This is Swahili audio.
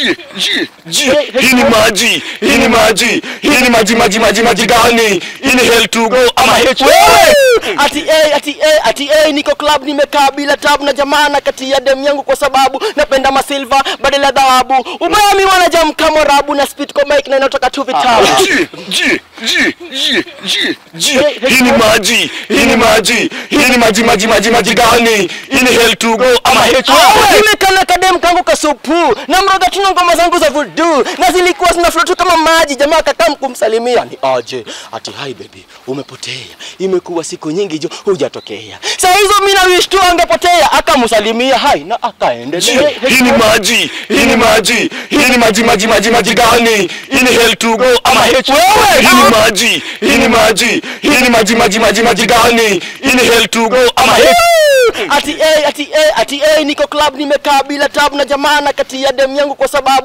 ji, ji, ji. Hii ni maji, hii ni maji, hii ni maji, maji, maji, maji gani? Hii ni hell to go ama H wewe? Ati A, ati A, ati A, niko club nimekaa bila tabu na jamaa na kati ya dem yangu kwa sababu napenda masilva badala ya dhahabu. Ubaya mi wanajam kama rabu na spit kwa mic na inatoka tu vitabu. Ji, ji, ji, ji, ji, ji. Hii ni maji, hii ni maji, hii ni maji, maji, maji, maji gani? Hii ni hell to go ama H wewe? Nimekana kadem kangu kasupu na mroga tuna ngoma zangu za voodoo na zilikuwa zina flow tu kama maji. Jamaa kakam kumsalimia ni aje, ati hi baby, umepotea, imekuwa siku nyingi jo hujatokea. Saa hizo mimi na wish tu angepotea, akamsalimia hi na Ji, akaendelea. hii ni maji, hii ni maji, hii ni maji, maji, maji, maji gani? Hii ni hell to go ama H wewe? Hii ni maji, hii ni maji, hii ni maji, maji, maji, maji gani? Hii ni hell to go ama H Ati A, ati A, ati A, niko club nimekaa bila tabu na jamaa na kati ya dem yangu kwa sababu